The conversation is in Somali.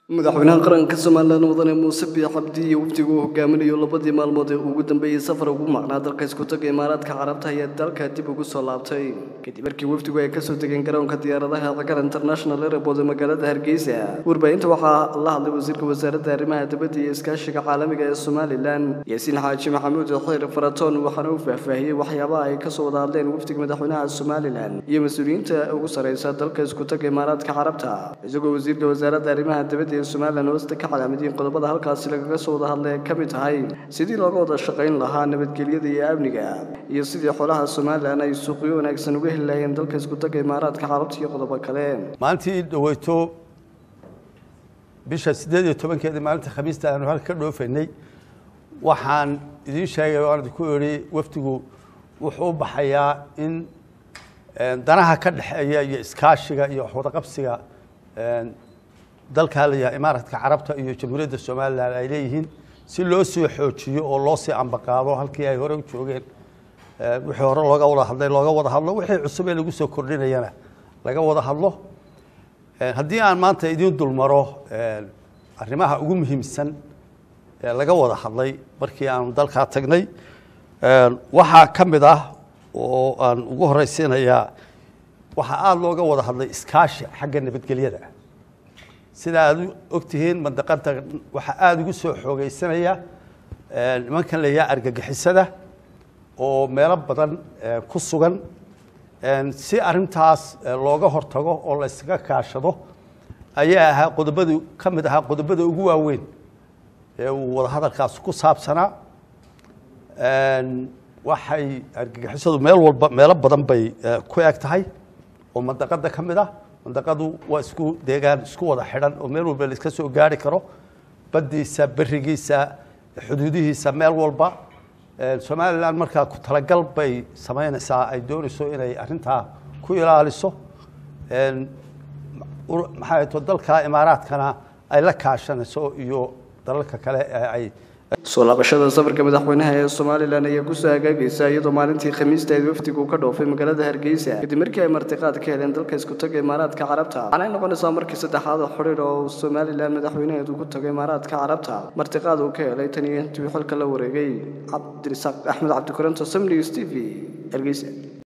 madaxweynaha qaranka somalilan mudane muuse biix cabdi iyo wafdigu uu hogaaminayo labadii maalmood ee ugu dambeeyey safar ugu maqnaa dalka iskutaga imaaraadka carabta ayaa dalka dib ugu soo laabtay kadib markii wafdigu ay kasoo degeen garoonka diyaaradaha cigaar international airport ee magaalada hargeysa warbaahinta waxaa la hadlay wasiirka wasaaradda arrimaha dibadda iyo iskaashiga caalamiga ee somalilan yaasiin xaaji maxamuud xiir faratoon waxaana uu faahfaahiyey waxyaabaha ay kasoo wada hadleen wafdiga madaxweynaha somalilan iyo mas-uuliyiinta ugu sareysa dalka iskutaga imaaraadka carabta isagoo wasiirka wasaaradda arrimaha dibadda ee somalilan hoosta ka calaamadiin qodobada halkaasi lagaga soo wada hadlay ka mid tahay sidii looga wada shaqayn lahaa nabadgelyada iyo amniga iyo sidii xoolaha somalilan ay suuqyo wanaagsan uga heli lahayeen dalka iskutaga imaaraadka carabta iyo qodobo kale maalintii dhaweyto bisha siddeed iyo tobankeedii maalinta khamiista aanu halka ka dhoofaynay waxaan idiin sheegay waan idinku idhi wafdigu wuxuu u baxayaa in danaha ka dhexeeya iyo iskaashiga iyo waxwadaqabsiga dalka la yahay imaaraadka carabta iyo jamhuuriyadda somalilan ay leeyihiin si loo sii xoojiyo oo loo sii ambaqaado halkii ay hore u joogeen wixii hore looga wada hadlay looga wada hadlo wixii cusub ee lagu soo kordhinayana laga wada hadlo haddii aan maanta idiin dulmaro arrimaha ugu muhiimsan ee laga wada hadlay markii aanu dalkaa tagnay waxaa ka mid ah oo aan ugu horeysiinayaa waxaa aada looga wada hadlay iskaashi xagga nabadgelyada sida aad ogtihiin mandaqada waxaa aada ugu soo xoogeysanaya nimankan la yaha argagixisada oo meelo badan ku sugan si arintaas looga hortago oo la yskaga kaashado ayaa ahaa qodobada ka mid ahaa qodobada ugu waaweyn ee uu wadahadalkaas ku saabsanaa waxay argagixisadu meel walba meelo badan bay ku eg tahay oo mandaqada ka mid ah mandaqadu waa isku deegaan isku wada xidhan oo meel walba laiska soo gaari karo baddiisa berigiisa xuduudihiisa meel walba somalilan markaa ku talagal bay samaynaysaa ay doonayso inay arintaa ku ilaaliso maxaa to dalka imaaraadkana ay la kaashanayso iyo dalalka kale ay soo laabashada safarka madaxweynaha ee somalilan ayaa kusoo hagaagaysa iyadoo maalintii khamiistaeed wafdigu ka dhoofay magaalada hargeysa kadib markii ay martiqaad ka heleen dalka isku taga imaaraadka carabta waxaanay noqonaysaa markii saddexaad oo xidhiir oo somalilan madaxweynaheedu ku tago imaaraadka carabta martiqaad uu ka helay tan iyo intii xilka la wareegay cabdirisaaq axmed cabdikuranto samnews t v hargeysa